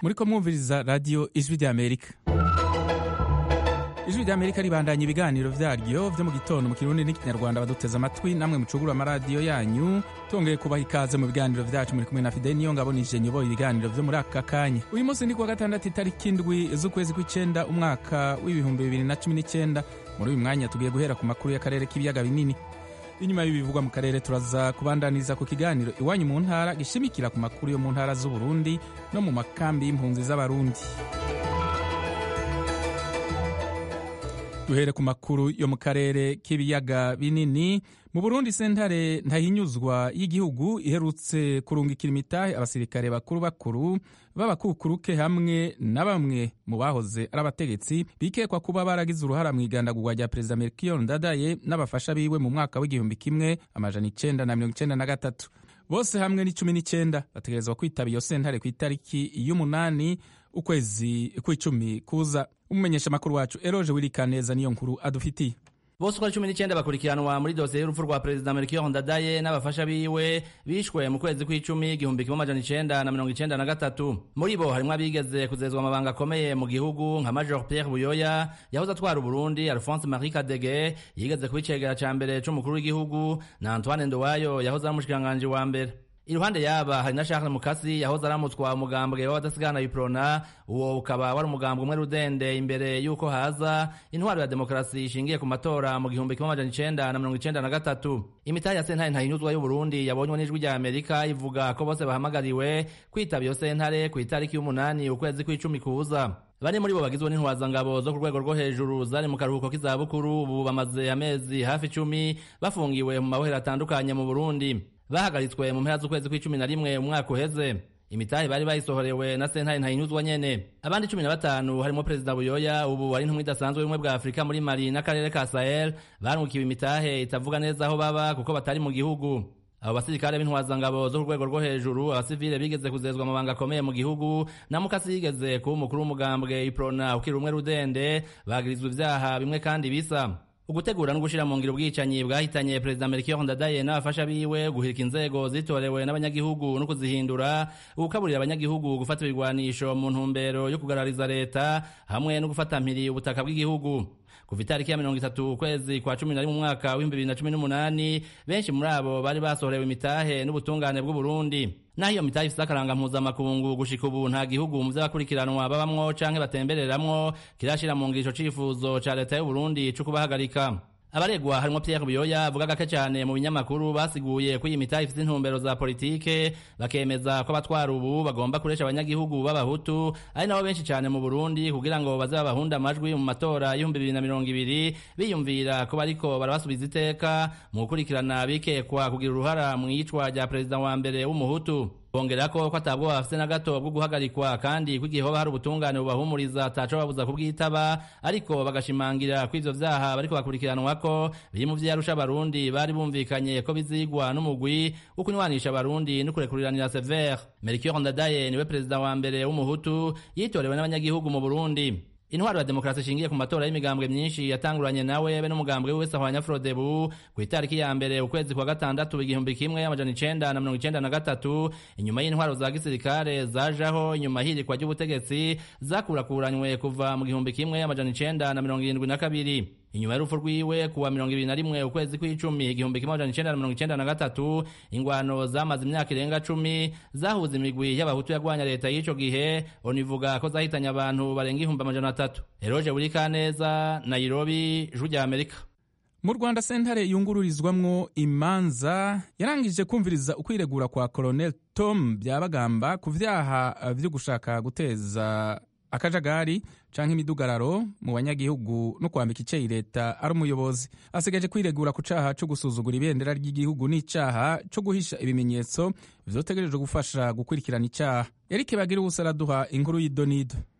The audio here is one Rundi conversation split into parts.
muriko mwumviriza radiyo ijwi ry'amerika ijwi ry'amerika ribandanya ibiganiro vyaryo vyo mu gitondo mu kirundi n'ikinyarwanda baduteze amatwi namwe mucugura amaradiyo yanyu tongeye kubaha ikaze mu biganiro vyacu muri kumwe na fideli niyo ngabo nije nyoboye ibiganiro vyo muri aka kanya uyu munsi ni kuwa gatandatu itariki indwi z'ukwezi kw'icenda umwaka w'ibihumbi bibiri na cumi n'icenda muri uyu mwanya tugiye guhera ku makuru y'akarere k'ibiyaga binini inyuma y'ibivugwa mu karere turaza kubandaniza ku kiganiro iwanyu mu ntara gishimikira ku makuru yo mu ntara z'uburundi no mu makambi y'impunzi z'abarundi duhere ku makuru yo mu karere k'ibiyaga binini mu burundi sentare ntahinyuzwa y'igihugu iherutse kurungikira imitahe abasirikare bakuru bakuru b'abakukuruke hamwe na bamwe mu bahoze ari abategetsi bikekwa kuba baragize uruhara mu igandagurwa rya perezida melchior ndadaye n'abafasha biwe mu mwaka w'igihumbi kimwe amajana icenda na mirongo icenda na gatatu bose hamwe ni cumi n'icenda bategerezwa kwitaba iyo sentare ku itariki y'umunani ukwezi kw'icumi kuza umumenyesha amakuru wacu eroje wirikaneza niyo nkuru adufitiye bose uko ari cumi n'icyenda bakurikiranwa muri dosiye y'urupfu rwa perezida melchior ndadaye n'abafasha biwe bishwe mu kwezi kw'icumi igihumbi kimwe amajana icenda na mirongo icenda na gatatu muri bo harimwo abigeze kuzezwa amabanga akomeye mu gihugu nka major pierre buyoya yahoze atwara uburundi alphonse marie kadege yigeze kuba icegera ca mbere c'umukuru w'igihugu na antoine ndowayo yahoze ari umushikiranganji wa mbere iruhande yaba hari na Charles Mukasi yahoze aramutswa umugambwe w'abadasigana biprona uwo ukaba wari umugambwe umwe rudende imbere y'uko haza intwaro ya demokarasi ishingiye ku matora mu gihumbi kimwe amajana icenda na mirongo icenda na gatatu imitahe ya sentare ntahinyuzwa y'uburundi yabonywe n'ijwi rya amerika ivuga ko bose bahamagariwe kwitaba iyo sentare ku itariki y'umunani ukwezi kw'icumi kuza bane muri bo bagizwe n'intwazangabo zo ku rwego rwo hejuru zari mu karuhuko k'izabukuru ubu bamaze amezi hafi icumi bafungiwe mu mabohero atandukanye mu burundi bahagaritswe mu mpera z'ukwezi kw'icumi na rimwe umwaka uheze imitahe bari bayisohorewe na sentare ntahinyuzwa nyene abandi cumi na batanu harimo perezida buyoya ubu ari intumwa idasanzwe y'ubumwe bwa afurika muri mali n'akarere ka sahel barungikiwe imitahe itavuga neza aho baba kuko batari mu gihugu abo basirikare b'intwazangabo zo ku rwego rwo hejuru abasivile bigeze kuzezwa amabanga akomeye mu gihugu na mukasi yigeze kuba umukuru w'umugambwe iprona ukiri umwe rudende bagirizwa ivyaha bimwe kandi bisa ugutegura no gushira mu ngiro ubwicanyi bwahitanye perezida Melchior Ndadaye n'abafasha biwe guhirika inzego zitorewe n'abanyagihugu no kuzihindura ugukaburira abanyagihugu gufata ibigwanisho mu ntumbero yo kugarariza leta hamwe no gufata mpiri ubutaka bw'igihugu kuva itariki ya mirongo itatu ukwezi kwa cumi na rimwe umwaka w'ibihumbi bibiri na cumi n'umunani benshi muri abo bari basohorewe imitahe n'ubutungane bw'uburundi naho iyo mitahe ifise akaranga mpuzamakungu gushika ubu nta gihugu mu vy'abakurikiranwa babamwo canke batembereramwo kirashira mu ngiro ico cifuzo ca leta y'uburundi co kubahagarika abaregwa harimwo Pierre Buyoya avuga gake cyane mu binyamakuru basiguye ko iyi mitahe ifite intumbero za politike bakemeza ko abatwara ubu bagomba kuresha abanyagihugu b'abahutu ari nabo benshi cyane mu Burundi kugira ngo baze babahunde amajwi mu matora y'ibihumbi bibiri na mirongo ibiri biyumvira ko bariko barabasubiza iteka mu gukurikirana bikekwa kugira uruhara mu iyicwa rya perezida wa mbere w'umuhutu bongera ko ko atabwo bafite na gato bwo guhagarikwa kandi ko igihe hoba hari ubutungane bubahumuriza ataco babuza kubwitaba ariko bagashimangira ko ivyo vyaha bariko bakurikiranwa ko biri mu vyarusha abarundi bari bumvikanye ko bizigwa n'umugwi wo kunywanisha abarundi no kurekuriranira severe melchior ndadaye niwe perezida wa mbere w'umuhutu yitorewe n'abanyagihugu mu burundi intwaro ya demokarasi ishingiye ku matora y'imigambwe myinshi yatanguranye nawe be n'umugambwe wese ahwanya frodebu ku itariki ya mbere ukwezi kwa gatandatu igihumbi kimwe amajana icenda na mirongo icenda na gatatu inyuma y'intwaro za gisirikare zajaho inyuma hirikwa ry'ubutegetsi zakurakuranywe kuva mu gihumbi kimwe amajana icenda na mirongo irindwi na kabiri inyuma y'urupfu rwiwe kuwa mirongo ibiri na rimwe ukwezi kw'icumi igihumbi kimwe amajana icenda na mirongo icenda na gatatu ingwano zamaze imyaka irenga cumi zahuza imigwi y'abahutu yagwanya leta y'ico gihe onivuga ko zahitanye abantu barenga ihumbi amajana atatu eroje buri kaneza nairobi ijwi rya amerika mu rwanda sentare yungururizwamwo imanza yarangije kumviriza ukwiregura kwa colonel tom byabagamba ku vyaha vyo gushaka guteza akajagari canke imidugararo mu banyagihugu no kwambika iceyi leta ari umuyobozi asigaje kwiregura ku caha co gusuzugura ibendera ry'igihugu n'icaha co guhisha ibimenyetso vyotegerejwe gufasha gukurikirana icaha erike bagira ubusa araduha inkuru y'idonido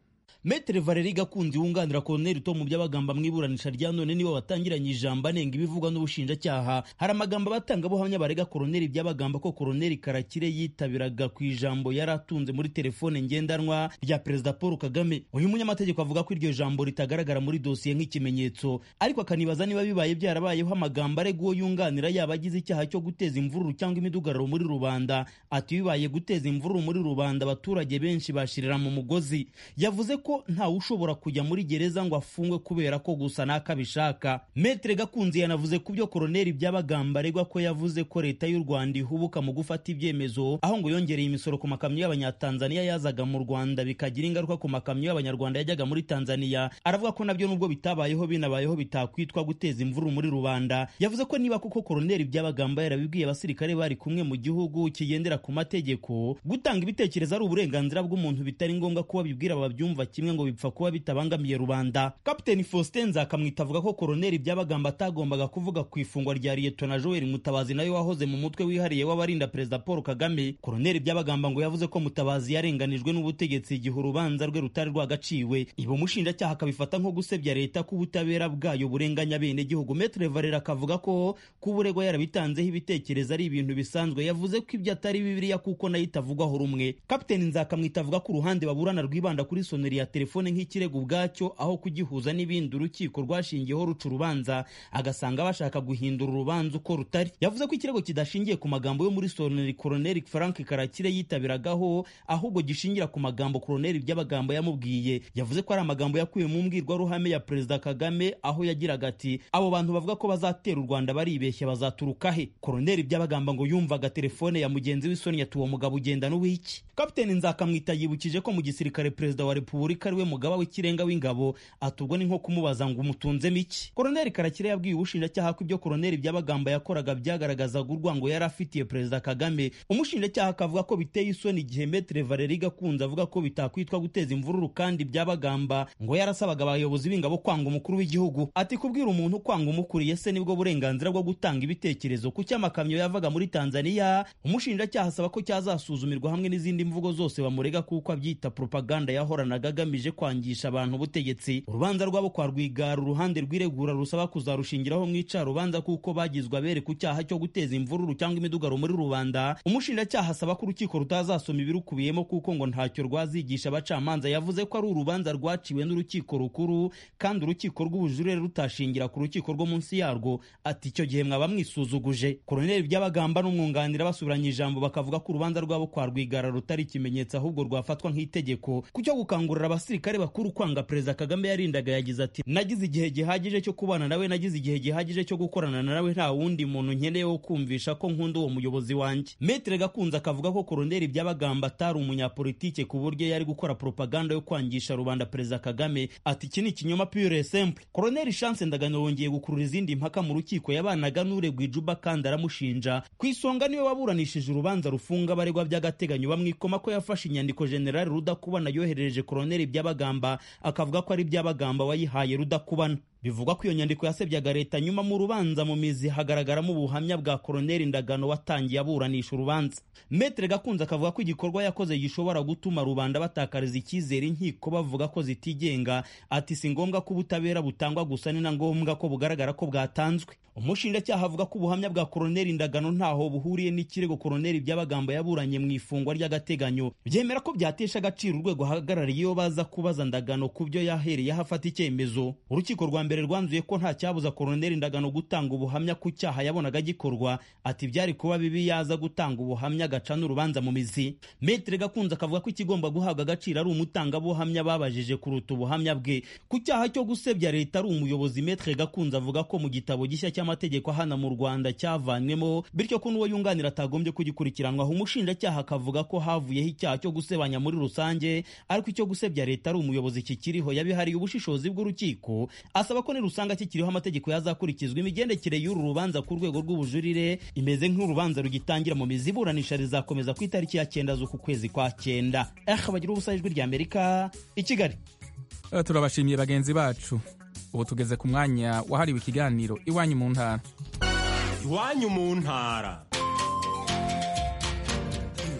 metere valeri gakundi wunganira koloneli tom byabagamba mu iburanisha rya none nibo batangiranye ijambo anenga ibivugwa n'ubushinjacyaha hari amagambo abatangabuhamya barega koloneli byabagamba ko koloneli karakire yitabiraga ku ijambo yari atunze muri telefone ngendanwa rya perezida paul kagame uyu munyamategeko avuga ko iryo jambo ritagaragara muri dosiye nk'ikimenyetso ariko akanibaza niba bibaye byarabayeho amagambo arega uwo yunganira yaba agize icyaha cyo guteza imvururu cyangwa imidugararo muri rubanda ati bibaye guteza imvururu muri rubanda abaturage benshi bashirira mu mugozi yavuze ko ntawe ushobora kujya muri gereza ngo afungwe kubera ko gusa n'akabishaka metere gakunzi yanavuze ku byo koroneli byabagamba aregwa ko yavuze ko leta y'u rwanda ihubuka mu gufata ibyemezo aho ngo yongereye imisoro ku makamyo y'abanyatanzaniya yazaga mu rwanda bikagira ingaruka ku makamyo y'abanyarwanda yajyaga muri tanzaniya aravuga ko nabyo nubwo bitabayeho binabayeho bitakwitwa guteza imvururu muri rubanda yavuze ko niba koko koroneli byabagamba yarabibwiye abasirikare bari kumwe mu gihugu kigendera ku mategeko gutanga ibitekerezo ari uburenganzira bw'umuntu bitari ngombwa kuba bibwira ababyumva kimwe ngo bipfa kuba bitabangamiye rubanda kapiteni faustin nzakamwita avuga ko koroneli byabagamba atagombaga kuvuga ku ifungwa rya liyetona joel mutabazi nawe wahoze mu mutwe wihariye w'abarinda perezida paul kagame koroneli byabagamba ngo yavuze ko mutabazi yarenganijwe n'ubutegetsi igihe urubanza rwe rutari rwagaciwe ibo umushinjacyaha akabifata nko gusebya leta ko ubutabera bwayo burenganya bene gihugu metre valera akavuga ko kuba uregwa yarabitanzeho ibitekerezo ari ibintu bisanzwe yavuze ko ibyo atari bibiliya kuko nayo itavugwaho rumwe kapiteni nzakamwita avuga ko uruhande baburana rwibanda kuri soneri ya telefone nk'ikirego ubwacyo aho kugihuza n'ibindi urukiko rwashingiyeho ruca urubanza agasanga bashaka guhindura urubanza uko rutari yavuze ko ikirego kidashingiye ku magambo yo muri soneri koroneli frank karakire yitabiragaho ahubwo gishingira ku magambo koroneli by'abagambo yamubwiye yavuze ko ari amagambo yakuye mu mbwirwaruhame ya perezida kagame aho yagiraga ati abo bantu bavuga ko bazatera u rwanda baribeshya bazaturuka he koroneli by'abagamba ngo yumvaga telefone ya mugenzi w'isoni yati uwo mugabo ugenda n'uwiki kapiteni nzakamwita yibukije ko mu gisirikare perezida wa repubulika ariwe mugaba w'ikirenga w'ingabo atubwo ni nko kumubaza ngo umutunzemo iki koroneli karakire yabwiye ubushinjacyaha ko ibyo koroneli by'abagamba yakoraga byagaragazaga urwango yari afitiye perezida kagame umushinjacyaha akavuga ko biteye isoni igihe metere valeri gakunze avuga ko bitakwitwa guteza imvururu kandi byabagamba ngo yarasabaga abayobozi b'ingabo kwanga umukuru w'igihugu ati kubwira umuntu kwanga umukuriye se nibwo burenganzira bwo gutanga ibitekerezo ku cy'amakamyo yavaga muri tanzaniya umushinjacyaha asaba ko cyazasuzumirwa hamwe n'izindi mvugo zose bamurega kuko abyita propaganda yahoranaga agamije kwangisha abantu ubutegetsi urubanza rwabo kwa rwigara uruhande rw'iregura rusaba kuzarushingiraho mu icarubanza kuko bagizwe abere ku cyaha cyo guteza imvururu cyangwa imidugaro muri rubanda umushinjacyaha asaba ko urukiko rutazasoma ibirukubiyemo kuko ngo ntacyo rwazigisha abacamanza yavuze ko ari urubanza rwaciwe n'urukiko rukuru kandi urukiko rw'ubujurire rutashingira ku rukiko rwo munsi yarwo ati icyo gihe mwaba mwisuzuguje koroneli by'abagamba n'umwunganira basubiranye ijambo bakavuga ko urubanza rwabo kwa rwigara rutari ikimenyetso ahubwo rwafatwa nk'itegeko ku cyo gukangurira abasirikare bakuru kwanga perezida kagame yarindaga yagize ati nagize igihe gihagije cyo kubana nawe nagize igihe gihagije cyo gukorana nawe nta wundi muntu nkeneye wo kumvisha ko nkunda uwo muyobozi wanjye metere gakunze akavuga ko koroneli by'abagamba atari umunyapolitike ku buryo yari gukora propaganda yo kwangisha rubanda perezida kagame ati iki ni ikinyoma pure simple koroneli chance ndagano wongeye gukurura izindi mpaka mu rukiko yabanaga n'uregwa ijuba kandi aramushinja ku isonga niwe waburanishije urubanza rufunga abaregwa by'agateganyo bamwikoma ko yafashe inyandiko generali rudakubana yoherereje koroneli by'abagamba akavuga ko ari by'abagamba wayihaye rudakubana bivugwa ko iyo nyandiko yasebyaga leta nyuma mu rubanza mu mizi hagaragaramo ubuhamya bwa koroneli ndagano watangiye aburanisha urubanza metere gakunze akavuga ko igikorwa yakoze gishobora gutuma rubanda batakariza icyizere inkiko bavuga ko zitigenga ati si ngombwa ko ubutabera butangwa gusa ni na ngombwa ko bugaragara ko bwatanzwe umushinjacyaha avuga ko ubuhamya bwa koroneli ndagano ntaho buhuriye n'ikirego koroneli by'abagamba yaburanye mu ifungwa ry'agateganyo byemera ko byatesha agaciro urwego ahagarariye iyo baza kubaza ndagano ku byo yahereyeho afata icyemezo urukiko rwa mbere rwanzuye ko nta cyabuza koroneli ndagano gutanga ubuhamya ku cyaha yabonaga gikorwa ati byari kuba bibi yaza gutanga ubuhamya agaca n'urubanza mu mizi metere gakunze akavuga ko ikigomba guhabwa agaciro ari umutangabuhamya babajije kuruta ubuhamya bwe ku cyaha cyo gusebya leta ari umuyobozi metere gakunze avuga ko mu gitabo gishya cy'amategeko hana mu rwanda cyavanywemo bityo ko n'uwo yunganira atagombye kugikurikiranwaho umushinjacyaha akavuga ko havuyeho icyaha cyo gusebanya muri rusange ariko icyo gusebya leta ari umuyobozi kikiriho yabihariye ubushishozi bw'urukiko asaba ko nirusanga kikiriho amategeko yazakurikizwa imigendekere y'uru rubanza ku rwego rw'ubujurire imeze nk'urubanza rugitangira mu mizi iburanisha rizakomeza ku itariki ya cyenda z'uku kwezi kwa cyenda eh bagira ubusa ijwi rya amerika i kigali turabashimiye bagenzi bacu ubu tugeze ku mwanya wahariwe ikiganiro iwanyu mu ntara iwanyu mu ntara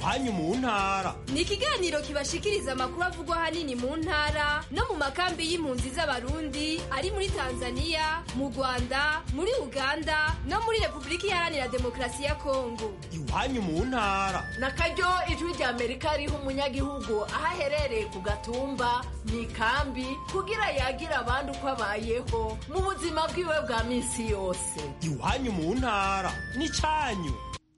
iwanyu mu ntara ni ikiganiro kibashikiriza amakuru avugwa ahanini mu ntara no mu makambi y'impunzi z'abarundi ari muri tanzania mu rwanda muri uganda no muri repubulika iharanira demokarasi ya kongo iwanyu mu ntara na karyo ijwi rya amerika riha umunyagihugu aho aherereye ku gatumba mu ikambi kugira yagira abandi uko abayeho mu buzima bwiwe bwa minsi yose iwanyu mu ntara n'icyanyu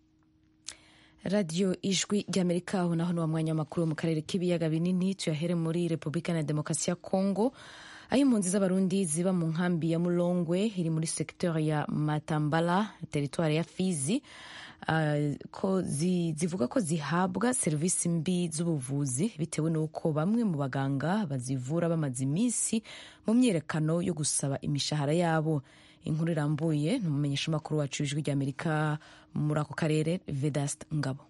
radiyo ijwi ry'amerika aho naho ni wa mwanya w'amakuru mu karere k'ibiyaga binini tuyahere muri repubulika na demokarasi ya kongo aho impunzi z'abarundi ziba mu nkambi ya mulongwe iri muri sekiteri ya matambala teritwari ya fizi uh, ko zi, zivuga ko zihabwa serivisi mbi z'ubuvuzi bitewe n'uko bamwe mu baganga bazivura bamaze iminsi mu myiyerekano yo gusaba imishahara yabo inkuru irambuye ni umumenyeshamakuru wacu w'ijwi ry'amerika muri ako karere vedast ngabo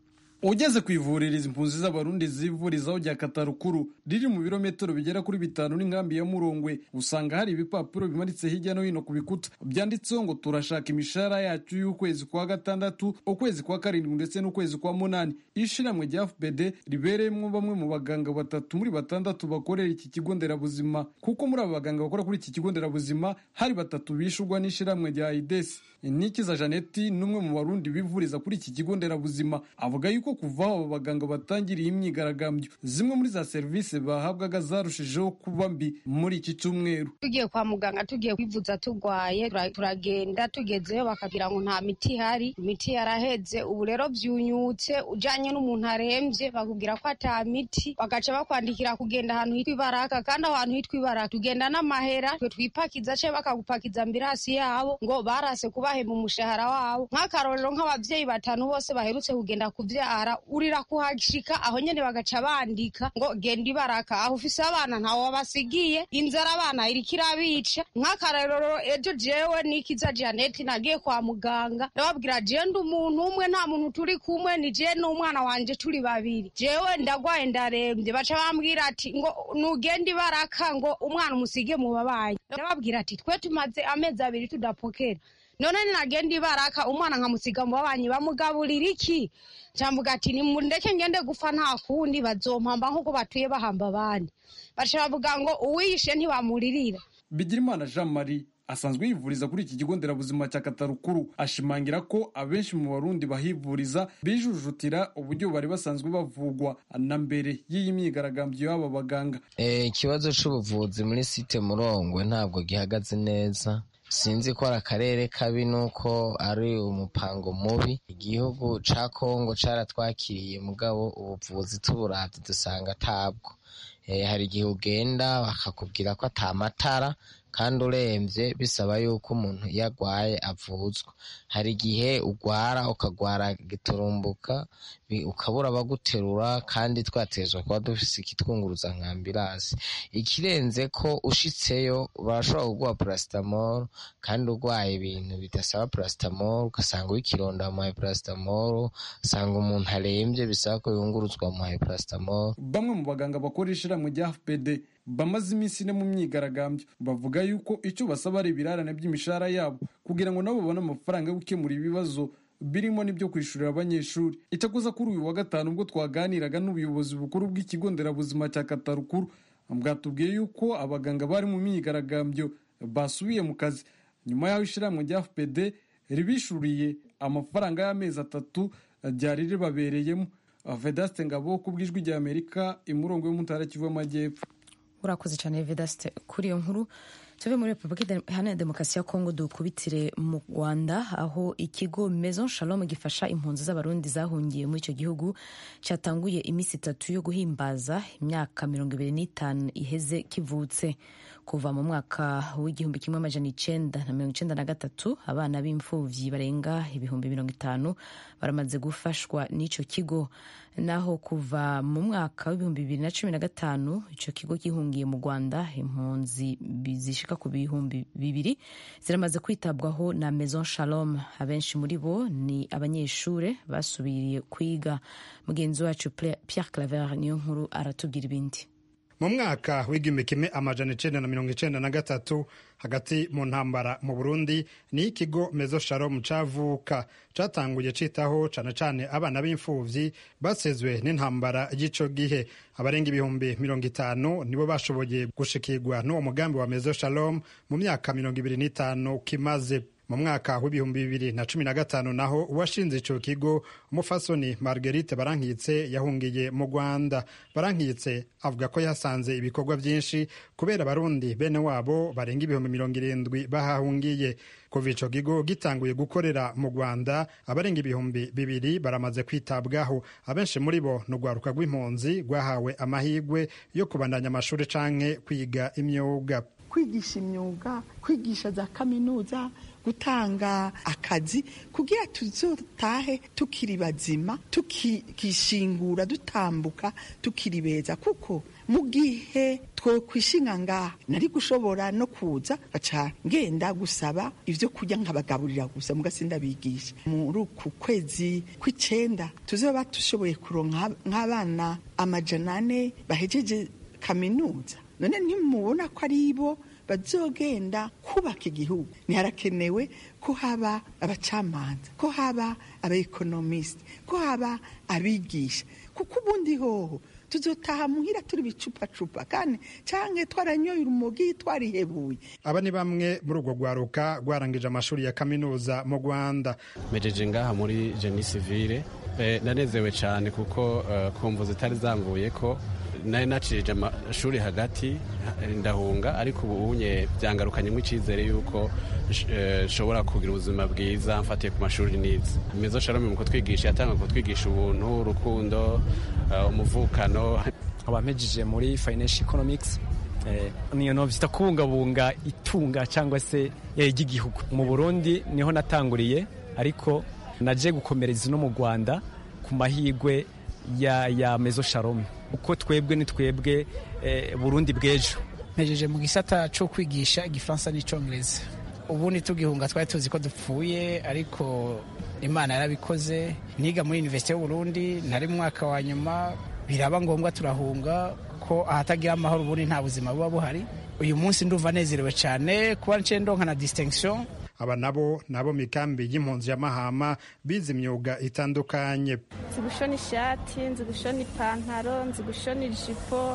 ugeze ku ivuriro izi impunzi z'abarundi zivurizaho rya katarukuru riri mu birometero bigera kuri bitanu n'inkambi ya murongwe usanga hari ibipapuro bimanitse hirya no hino ku bikuta byanditseho ngo turashaka imishahara yacu y'ukwezi kwa gatandatu ukwezi kwa karindwi ndetse n'ukwezi kwa munani ishiramwe rya fpd ribereyemo bamwe mu baganga batatu muri batandatu bakorera iki kigo nderabuzima kuko muri aba baganga bakora kuri iki kigo nderabuzima hari batatu bishurwa n'ishiramwe rya idesi nikiza janeti n'umwe mu barundi bivuriza kuri iki kigo nderabuzima avuga yuko kuva aho abo baganga batangiriye imyigaragambyo zimwe muri za serivisi bahabwaga zarushijeho kuba mbi muri iki cyumweru tugiye kwa muganga tugiye kwivuza turwaye turagenda tugezeyo bakabwira ngo nta miti ihari imiti yaraheze ubu rero byunyutse ujyanye n'umuntu arembye bakubwira ko ata miti bagaca bakwandikira kugenda ahantu hitwa ibaraka kandi aho hantu hitwa ibaraka tugenda n'amahera twe twipakiza cyangwa bakagupakiza ambirasi yabo ngo barase kubahemba umushahara wabo nk'akarorero nk'ababyeyi batanu bose baherutse kugenda kubyara urira kuhashika aho nyene bagaca bandika ngo genda ibaraka aho ufise abana ntawe wabasigiye inzara abana iriko irabica nk'akarorero ejo jewe nikiza janeti nagiye kwa muganga ndababwira jewe ndi umuntu umwe nta muntu turi kumwe ni jewe n'umwana wanje turi babiri jewe ndagwaye ndarembye baca bambwira ati ngo nugenda ibaraka ngo umwana umusige mu babanyi ndababwira ati twe tumaze amezi abiri tudapokera none ninagenda ibaraka umwana nkamusiga mu babanyi bamugaburira iki cambuga ati nimundeke ngende gufa nta kundi bazompamba nk'uko batuye bahamba abandi baca bavuga ngo uwiyishe ntibamuririra bigirimana jean marie asanzwe yivuriza kuri iki kigo nderabuzima cya katarukuru ashimangira ko abenshi mu barundi bahivuriza bijujutira uburyo bari basanzwe bavugwa na mbere y'iyi myigaragambyo y'aba baganga ikibazo c'ubuvuzi muri site murongwe ntabwo gihagaze neza sinzi ko ari akarere kabi nuko ari umupango mubi igihugu ca kongo caratwakiriye mugabo ubuvuzi tuburavye dusanga atabwo hari igihe ugenda bakakubwira ko ata matara kandi urembye bisaba yuko umuntu iyo agwaye avuzwa hari igihe ugwara ukagwara giturumbuka ukabura abaguterura kandi twatezwa kuba dufise ikitwunguruza nka ambirasi ikirenze ko ushitseyo barashobora kuguha parasitamoro kandi urwaye ibintu bidasaba parasitamoro ugasanga w'ikironda bamuhaye parasitamoro usanga umuntu arembye bisaba ko yunguruzwa bamuhaye parasitamoro bamwe mu baganga bakora ishiramwe rya fpd bamaze iminsi ine mu myigaragambyo bavuga yuko icyo basaba ari ibirarane by'imishahara yabo kugira ngo nabo babone amafaranga yo gukemura ibibazo birimo n'ibyo kwishyurira abanyeshuri icyakoza kuri uyu wa gatanu ubwo twaganiraga n'ubuyobozi bukuru bw'ikigo nderabuzima cya katarukuru bwatubwiye yuko abaganga bari mu myigaragambyo basubiye mu kazi nyuma y'aho ishyirahamwe rya fpd ribishuriye amafaranga y'amezi atatu ryari ribabereyemo vedaste ngabo ku bw'ijwi rya amerika imurongo yo mu ntara kivu y'amajyepfo urakoze cyane vedaste kuri iyo nkuru tuve muri repubulika iharanira demokarasi ya kongo dukubitire mu rwanda aho ikigo maison shalom gifasha impunzi z'abarundi zahungiye muri icyo gihugu cyatanguye iminsi itatu yo guhimbaza imyaka mirongo ibiri n'itanu iheze kivutse kuva mu mwaka w'igihumbi kimwe amajana icenda na mirongo icenda na gatatu abana b'imfuvyi barenga ibihumbi mirongo itanu baramaze gufashwa n'ico kigo naho kuva mu mwaka w'ibihumbi bibiri na cumi na gatanu ico kigo gihungiye mu rwanda impunzi zishika ku bihumbi bibiri ziramaze kwitabwaho na maison shalom abenshi muri bo ni abanyeshure basubiriye kwiga mugenzi wacu pierre claver niyo nkuru aratubwira ibindi mu mwaka w'igihumbi kimwe amajana icenda na mirongo icenda na gatatu hagati mu ntambara mu burundi ni ikigo mezo shalom cavuka catanguye citaho cane cane abana b'imfuvyi basezwe n'intambara y'ico gihe abarenga ibihumbi mirongo itanu nibo bashoboye gushikirwa n'uwo mugambi wa mezo shalom mu myaka mirongo ibiri n'itanu kimaze mu mwaka w'ibihumbi bibiri na cumi na gatanu naho uwashinze ico kigo umufasoni marguerite barankitse yahungiye mu rwanda barankitse avuga ko yasanze ibikorwa byinshi kubera abarundi bene wabo barenga ibihumbi mirongo irindwi bahahungiye kuva ico kigo gitanguye gukorera mu rwanda abarenga ibihumbi bibiri baramaze kwitabwaho abenshi muri bo ni urwaruka rw'impunzi rwahawe amahirwe yo kubandanya amashuri canke kwiga imyuga kwigisha imyuga kwigisha za kaminuza gutanga akazi kugira tuzotahe tukiri bazima tukishingura dutambuka tukiri beza kuko mu gihe twokwishinga ngaha nari gushobora no kuza gaca ngenda gusaba ivyo kurya nkabagaburira gusa mugasi ndabigisha muri uku kwezi kw'icenda tuzoba dushoboye kuronka nk'abana amajana ane bahejeje kaminuza none ntimubona ko ari bo bazogenda kubaka igihugu ntiharakenewe ko haba abacamanza ko haba abaekonomisite ko haba abigisha kuko ubundi hoho tuzotaha muhira turi bicupacupa kandi canke twaranyoye urumogi twarihebuye aba ni bamwe muri urwo rwaruka rwarangije amashuri ya kaminuza mu rwanda mejeje ngaha muri jeni sivile nanezewe cyane kuko kumva zitari zanguye ko nari nacirije amashuri hagati ndahunga ariko ubu unye byangarukanyemo icyizere y'uko nshobora kugira ubuzima bwiza mfatiye ku mashuri nize mezo shalom mu kutwigisha yatanga kutwigisha ubuntu urukundo umuvukano abamejije muri financial economics niyo no vyita kubungabunga itunga cyangwa se ry'igihugu mu Burundi niho natanguriye ariko naje gukomereza no mu Rwanda ku mahigwe ya, ya mezo shalom uko twebwe ni twebwe eh, Burundi bw'ejo mpejeje mu gisata cyo kwigisha igifaransa n'icyongereza ubundi tugihunga twari tuzi ko dupfuye ariko imana yarabikoze niga muri universite y'uburundi ntari mu mwaka wa nyuma biraba ngombwa turahunga ko ahatagira amahoro ubundi nta buzima buba buhari uyu munsi ndumva nezerewe cyane kuba nce ndonka na distinction aba nabo nabo mikambi y'impunzi ya mahama bize imyuga itandukanye nzi gushona ishati nzi gushona ipantaro nzi gushona ijipo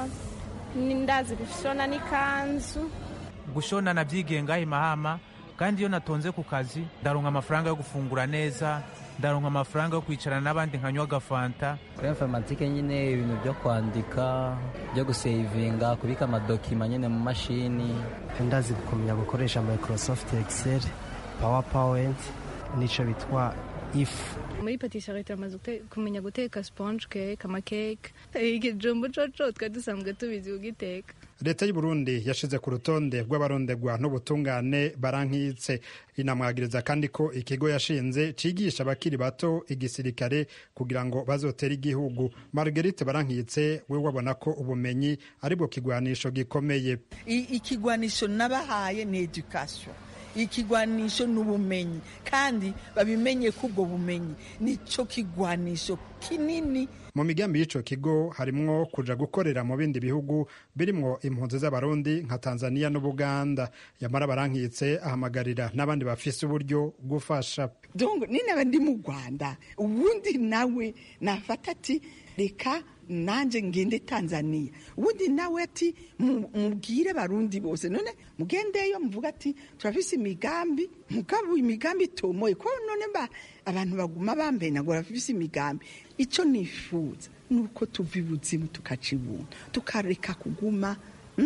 ndazi gushona n'ikanzu gushona nabyigenga imahama kandi iyo natonze ku kazi ndaronka amafaranga yo gufungura neza ndaronka amafaranga yo kwicarana n'abandi nkanywa agafanta kuri informatike nyine ibintu byo kwandika byo gusevinga kubika amadokima nyine mu mashini ndazi kumenya gukoresha microsoft excel powerpoint n'icyo bitwa ifu muri patisserie turamaze kumenya guteka sponge cake amakeke ikijumbu coco twari dusanzwe tubizi kugiteka leta y'u Burundi yashize ku rutonde rw'abarondegwa n'ubutungane barankitse inamwagiriza kandi ko ikigo yashinze cigisha abakiri bato igisirikare kugira ngo bazotere igihugu Marguerite barankitse we wabona ko ubumenyi ari bwo kigwanisho gikomeye ikigwanisho nabahaye ni education ikigwanisho ni ubumenyi kandi babimenye ko ubwo bumenyi nicyo kigwanisho kinini mu migambi y'ico kigo harimwo kuja gukorera mu bindi bihugu birimwo impunzi z'abarundi nka tanzania n'ubuganda yamara barankitse ahamagarira n'abandi bafise uburyo gufasha donc ninaba ndi mu rwanda ubundi nawe nafata ati reka nanjye ngende tanzania ubundi nawe ati mubwire barundi bose none mugendeyo muvuga ati turafise imigambi mugabo imigambi itomoye ko none ba abantu baguma bambaye ntabwo bafise imigambi icyo nifuza ni uko tuva ibuzimu tukaca ibuntu tukareka kuguma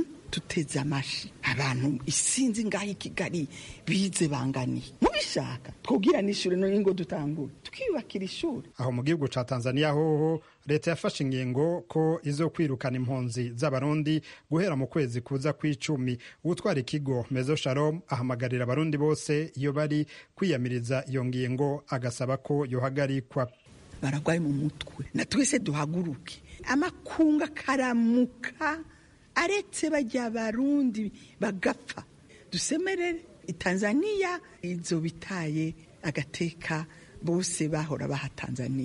tuteze amashi abantu isinzi ngaho i kigali bize banganiye mubishaka twubwira n'ishuri none ngo dutangure tukiyubakira ishuri aho mu gihugu ca tanzania hoho leta yafashe ingingo ko izo kwirukana impunzi z'abarundi guhera mu kwezi kuza kw'icumi utwara ikigo mezo shalom ahamagarira abarundi bose iyo bari kwiyamiriza iyo ngingo agasaba ko yohagarikwa baragwaye mu mutwe na twese duhaguruke amakunga karamuka aretse bajya barundi bagapfa dusemerere tanzania izo bitaye agateka bose bahora baha tanzania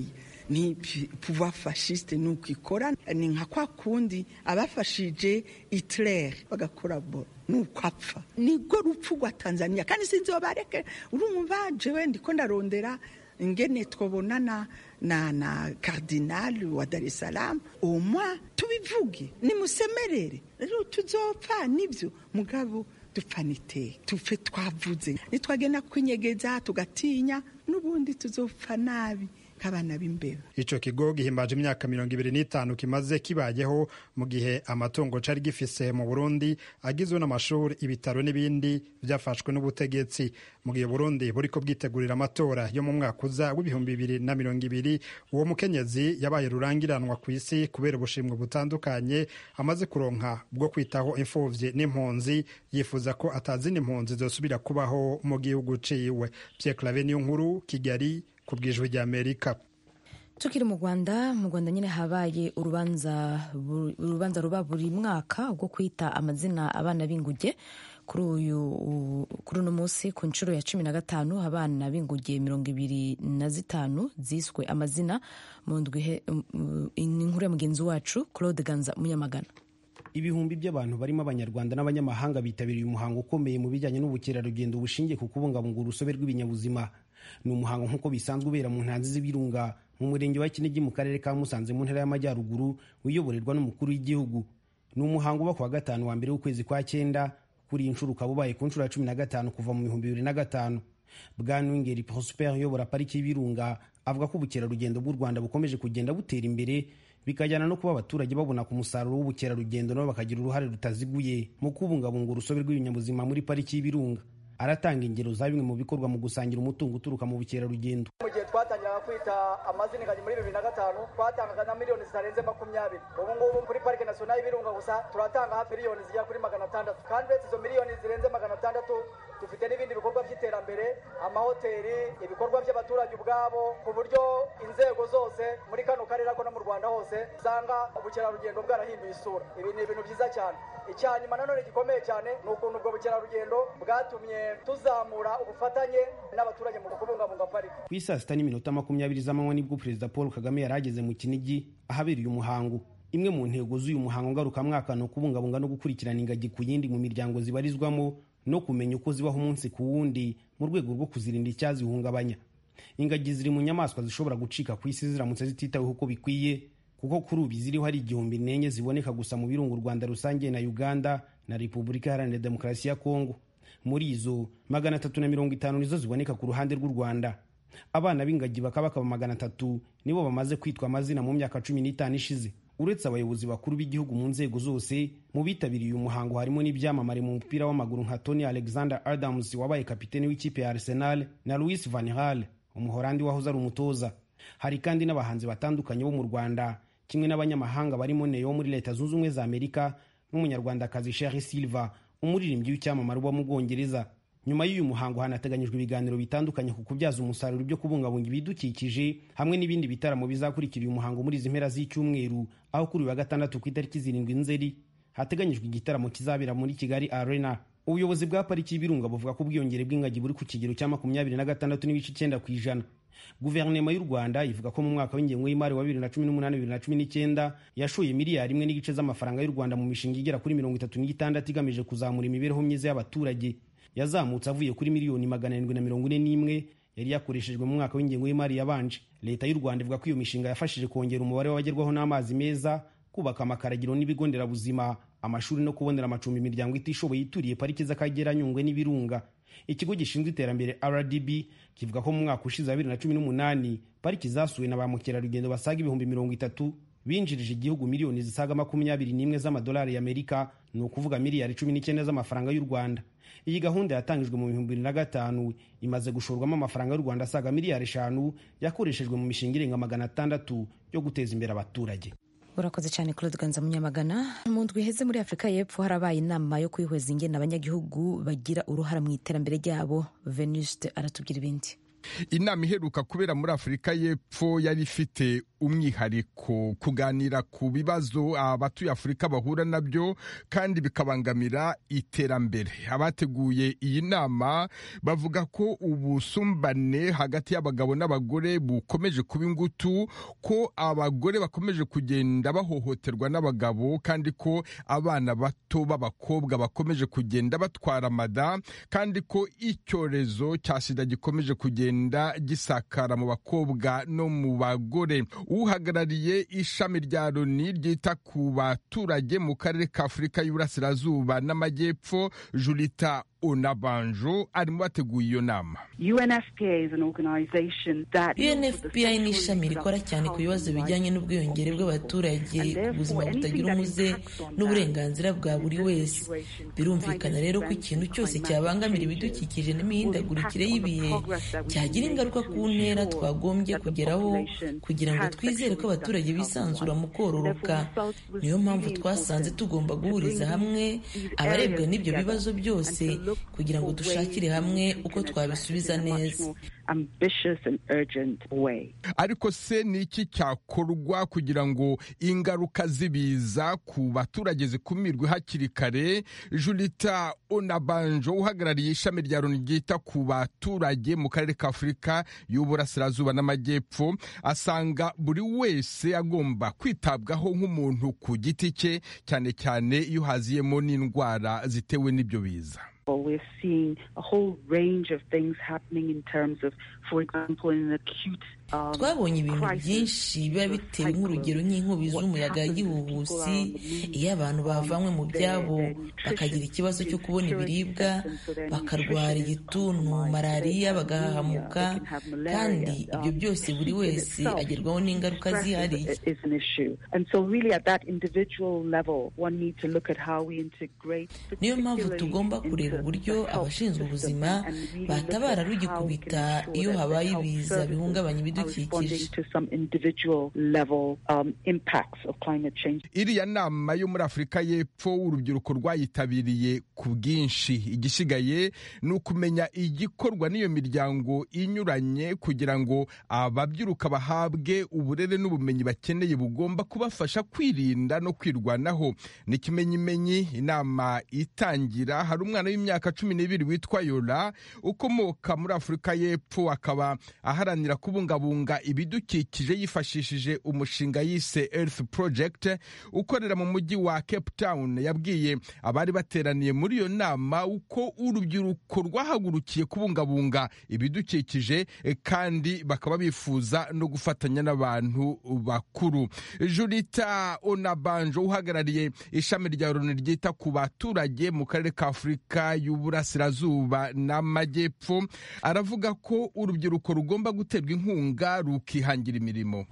ni pouvoir fasciste ni uko ikora ni nka kwa kundi abafashije Hitler bagakora bo nuko apfa nibwo rupfu rwa tanzania kandi sinzi iyo bareke urumva jewe ndiko ndarondera ingene twabonana na na kardinali wa dar es salaam umwa tubivuge nimusemerere rero tuzopfa nibyo mugabo dupfanite tufe twavuze nitwagenda kwinyegeza tugatinya n'ubundi tuzopfa nabi nk'abana b'imbeba ico kigo gihimbaje imyaka mirongo ibiri n'itanu kimaze kibayeho mu gihe amatungo cari gifise mu burundi agizwe n'amashuri ibitaro n'ibindi vyafashwe n'ubutegetsi mu gihe burundi buriko bwitegurira amatora yo mu mwaka uza w'ibihumbi bibiri na mirongo ibiri uwo mukenyezi yabaye rurangiranwa ku isi kubera ubushimwe butandukanye amaze kuronka bwo kwitaho imfuvyi n'impunzi yifuza ko atazindi impunzi zosubira kubaho mu gihugu ciwe pierre clave niyo nkuru kigali ku bwijwi rya amerika tukiri mu rwanda mu rwanda nyine habaye urubanza urubanza ruba buri mwaka rwo kwita amazina abana b'inguge kuri uyu kuri uno munsi ku nshuro ya cumi na gatanu abana b'inguge mirongo ibiri na zitanu ziswe amazina mu ndwi inkuru ya mugenzi wacu claude ganza munyamagana ibihumbi by'abantu barimo abanyarwanda n'abanyamahanga bitabiriye umuhango ukomeye mu bijyanye n'ubukerarugendo bushingiye ku kubungabunga urusobe rw'ibinyabuzima ni umuhango nk'uko bisanzwe ubera mu ntanzi z'ibirunga mu murenge wa kinigi mu karere ka musanze mu ntara y'amajyaruguru uyoborerwa n'umukuru w'igihugu ni umuhango uba ku wa gatanu wa mbere w'ukwezi kwa cyenda kuri iyi nshuro ukaba ubaye ku nshuro ya cumi na gatanu kuva mu bihumbi bibiri na gatanu bwana wingeri prosper uyobora pariki y'ibirunga avuga ko ubukerarugendo bw'u rwanda bukomeje kugenda butera imbere bikajyana no kuba abaturage babona ku musaruro w'ubukerarugendo nabo bakagira uruhare rutaziguye mu kubungabunga urusobe rw'ibinyabuzima muri pariki y'ibirunga aratanga ingero za bimwe mu bikorwa mu gusangira umutungo uturuka mu bukerarugendo mu gihe twatangiraga kwita amazina ingagi muri bibiri na gatanu twatangaga na miliyoni zitarenze makumyabiri ubu ngubu kuri parike nasiyonali y'ibirunga gusa turatanga hafi miliyoni zigera kuri magana atandatu kandi uretse izo miliyoni zirenze magana atandatu dufite n'ibindi bikorwa by'iterambere amahoteli ibikorwa by'abaturage ubwabo ku buryo inzego zose muri kano karere ako no mu rwanda hose usanga ubukerarugendo bwarahinduye isura ibi ni ibintu byiza cyane icya nyuma nanone gikomeye cyane ni ukuntu ubwo bukerarugendo bwatumye tuzamura ubufatanye n'abaturage mu kubungabunga pariki ku isaa sita n'iminota makumyabiri z'amanywa nibwo perezida paul kagame yari ageze mu kinigi ahabereye umuhango imwe mu ntego z'uyu muhango ngarukamwaka ni ukubungabunga no gukurikirana ingagi ku yindi mu miryango zibarizwamo no kumenya uko zibaho umunsi ku wundi mu rwego rwo kuzirinda icyazihungabanya ingagi ziri mu nyamaswa zishobora gucika ku isi ziramutse zititaweho uko bikwiye kuko kuri ubu ziriho hari igihumbi n'enye ziboneka gusa mu birunga u rwanda rusange na uganda na repubulika iharanira demokarasi ya kongo muri izo magana atatu na mirongo itanu nizo ziboneka ku ruhande rw'u rwanda abana b'ingagi bakaba bakaba magana atatu nibo bamaze kwitwa amazina mu myaka cumi n'itanu ishize uretse abayobozi bakuru b'igihugu mu nzego zose mu bitabiriye uyu muhango harimo n'ibyamamare mu mupira w'amaguru nka tony alexander adams wabaye kapiteni w'ikipe ya arsenal na louis van hal umuhorandi wahoze ari umutoza hari kandi n'abahanzi batandukanye bo mu rwanda kimwe n'abanyamahanga barimo neo muri leta zunze ubumwe za amerika n'umunyarwandakazi sheri silva umuririmbyi w'icyamamare uba mu bwongereza nyuma y'uyu muhango hanateganyijwe ibiganiro bitandukanye ku kubyaza umusaruro ibyo kubungabunga ibidukikije hamwe n'ibindi bitaramo bizakurikira uyu muhango muri izi mpera z'icyumweru aho kuri uyu wa gatandatu ku itariki zirindwi nzeri hateganyijwe igitaramo kizabera muri kigali arena ubuyobozi bwa pariki y'ibirunga buvuga ko ubwiyongere bw'ingagi buri ku kigero cya makumyabiri na gatandatu n'ibice icyenda ku ijana guverinoma y'u rwanda ivuga ko mu mwaka w'ingengo y'imari wa bibiri na cumi n'umunani bibiri na cumi n'icyenda yashoye miliyari imwe n'igice z'amafaranga y'u rwanda mu mishinga igera kuri mirongo itatu n'itandatu igamije kuzamura imibereho myiza y'abaturage yazamutse avuye kuri miliyoni magana arindwi na mirongo ine n'imwe yari yakoreshejwe mu mwaka w'ingengo y'imari yabanje leta y'u rwanda ivuga ko iyo mishinga yafashije kongera umubare w'abagerwaho n'amazi meza kubaka amakaragiro n'ibigo nderabuzima amashuri no kubonera amacumbi imiryango itishoboye ituriye pariki z'akagera nyungwe n'ibirunga ikigo gishinzwe iterambere rdb kivuga ko mu mwaka ushize wa bibiri na cumi n'umunani pariki zasuwe na ba mukerarugendo basaga ibihumbi mirongo itatu binjirije igihugu miliyoni zisaga makumyabiri n'imwe z'amadolari y'amerika ni ukuvuga miliyari cumi n'icyenda z'amafaranga y'u rwanda iyi gahunda yatangijwe mu bihumbi bibiri na gatanu imaze gushorwamo amafaranga y'u rwanda asaga miliyari eshanu yakoreshejwe mu mishinga irenga magana atandatu yo guteza imbere abaturage urakoze cyane claude ganza munyamagana mu ndwi iheze muri afurika y'epfo harabaye inama yo kwihweza ingene abanyagihugu bagira uruhara mu iterambere ryabo venuste aratubwira ibindi inama iheruka kubera muri afurika y'epfo yari ifite umwihariko kuganira ku bibazo abatuye afurika bahura nabyo kandi bikabangamira iterambere abateguye iyi nama bavuga ko ubusumbane hagati y'abagabo n'abagore bukomeje kuba ingutu ko abagore bakomeje kugenda bahohoterwa n'abagabo kandi ko abana bato b'abakobwa bakomeje kugenda batwara amada kandi ko icyorezo cya sida gikomeje kugenda gisakara mu bakobwa no mu bagore uhagarariye ishami rya loni ryita ku baturage mu karere ka afurika y'uburasirazuba n'amajyepfo julita onabanjo arimo bateguye iyo nama unfpa ni ishami rikora cyane ku bibazo bijyanye n'ubwiyongere bw'abaturage ku buzima butagira umuze n'uburenganzira bwa buri wese birumvikana rero ko ikintu cyose cyabangamira ibidukikije n'imihindagurikire y'ibihe cyagira ingaruka ku ntera twagombye kugeraho kugira ngo twizere ko abaturage bisanzura mu kororoka niyo mpamvu twasanze tugomba guhuriza hamwe abarebwa n'ibyo bibazo byose kugira ngo dushakire hamwe uko twabisubiza neza ariko se ni iki cyakorwa kugira ngo ingaruka z'ibiza ku baturage zikumirwe hakiri kare julita onabanjo uhagarariye ishami rya loni ryita ku baturage mu karere ka afurika y'uburasirazuba n'amajyepfo asanga buri wese agomba kwitabwaho nk'umuntu ku giti cye cyane cyane iyo haziyemo n'indwara zitewe n'ibyo biza We're seeing a whole range of things happening in terms of, for example, in an acute twabonye ibintu byinshi biba bitewe nk'urugero nk'inkubi z'umuyaga y'igihuhusi iyo abantu bavanywe mu byabo bakagira ikibazo cyo kubona ibiribwa bakarwara igituntu malariya bagahahamuka kandi ibyo byose buri wese agerwaho n'ingaruka zihariye niyo mpamvu tugomba kureba uburyo abashinzwe ubuzima batabara rugikubita iyo habaye ibiza bihungabanya ibidukikije iriya nama yo muri afurika y'epfo urubyiruko rwayitabiriye ku bwinshi igisigaye ni ukumenya igikorwa n'iyo miryango inyuranye kugira ngo ababyiruka bahabwe uburere n'ubumenyi bakeneye bugomba kubafasha kwirinda no kwirwanaho ni ikimenyimenyi inama itangira hari umwana w'imyaka cumi n'ibiri witwa yora ukomoka muri afurika y'epfo akaba aharanira kubungabunga ibidukikije yifashishije umushinga yise earth project ukorera mu mujyi wa cape town yabwiye abari bateraniye muri iyo nama uko urubyiruko rwahagurukiye kubungabunga ibidukikije kandi bakaba bifuza no gufatanya n'abantu bakuru julita onabanjo uhagarariye ishami rya loni ryita ku baturage mu karere ka afurika y'uburasirazuba n'amajyepfo aravuga ko urubyiruko rugomba guterwa inkunga rukihangira imirimo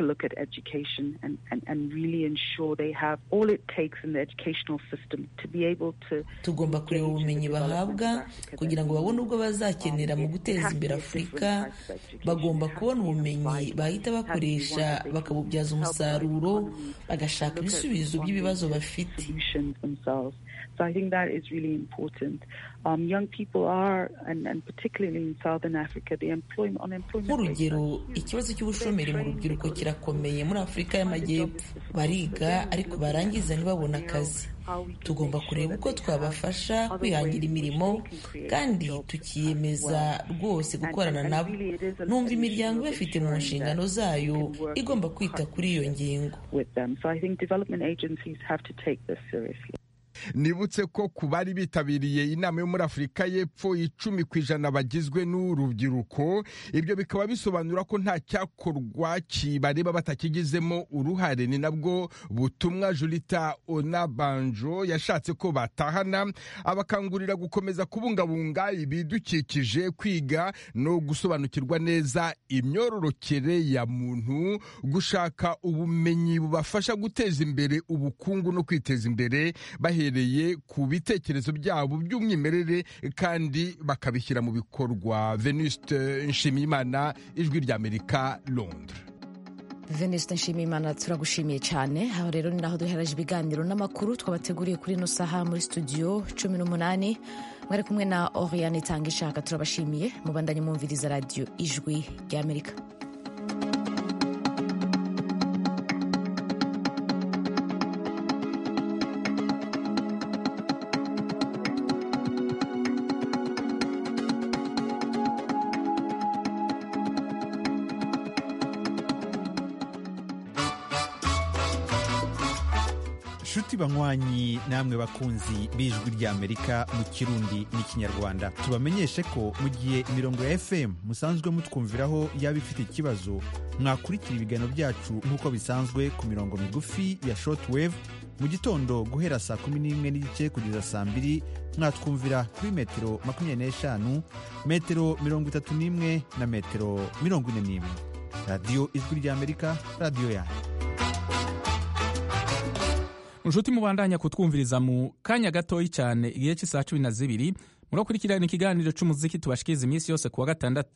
tugomba kureba ubumenyi bahabwa kugira ngo babone ubwo bazakenera mu guteza imbere afurika bagomba kubona ubumenyi bahita bakoresha bakabubyaza umusaruro bagashaka ibisubizo by'ibibazo bafite So I think that is really important. Um, young people are, and, and particularly in Southern Africa, the employment, unemployment nk'urugero ikibazo cy'ubushomeri mu rubyiruko kirakomeye muri afurika y'amajyepfo bariga ariko barangiza ntibabone akazi tugomba kureba uko twabafasha kwihangira imirimo kandi tukiyemeza rwose gukorana nabo numva imiryango ibafite mu nshingano zayo igomba kwita kuri iyo ngingo nibutse ko ku bari bitabiriye inama yo muri afurika y'epfo icumi ku ijana bagizwe n'urubyiruko ibyo bikaba bisobanura ko nta cyakorwa kibareba batakigizemo uruhare ni nabwo butumwa julita onabanjo yashatse ko batahana abakangurira gukomeza kubungabunga ibidukikije kwiga no gusobanukirwa neza imyororokere ya muntu gushaka ubumenyi bubafasha guteza imbere ubukungu no kwiteza imbere bahereye ku bitekerezo byabo by'umwimerere kandi bakabishyira mu bikorwa venuste nshimiyimana ijwi ry'amerika londres venuste nshimiyimana turagushimiye cyane aho rero ni naho duheraje ibiganiro n'amakuru twabateguriye kuri ino saha muri studio cumi n'umunani mwari kumwe na oriane itanga ishaka turabashimiye mubandanye mwumviriza radiyo ijwi ry'amerika nshuti banywanyi namwe bakunzi b'ijwi ry'amerika mu kirundi n'ikinyarwanda tubamenyeshe ko mu gihe imirongo ya fm musanzwe mutwumviraho yaba ifite ikibazo mwakurikira ibiganiro byacu nk'uko bisanzwe ku mirongo migufi ya shortwave mu gitondo guhera saa kumi n'imwe n'igice kugeza saa mbiri mwatwumvira kuri metero makumyabiri n'eshanu metero mirongo itatu n'imwe na metero mirongo ine n'imwe radiyo ijwi ry'amerika radiyo yanyu inshuti mubandanya kutwumviriza mu kanya gatoyi cyane igihe cy'isaha cumi na zibiri murakurikirana ikiganiro cy'umuziki tubashikiriza iminsi yose ku wa gatandatu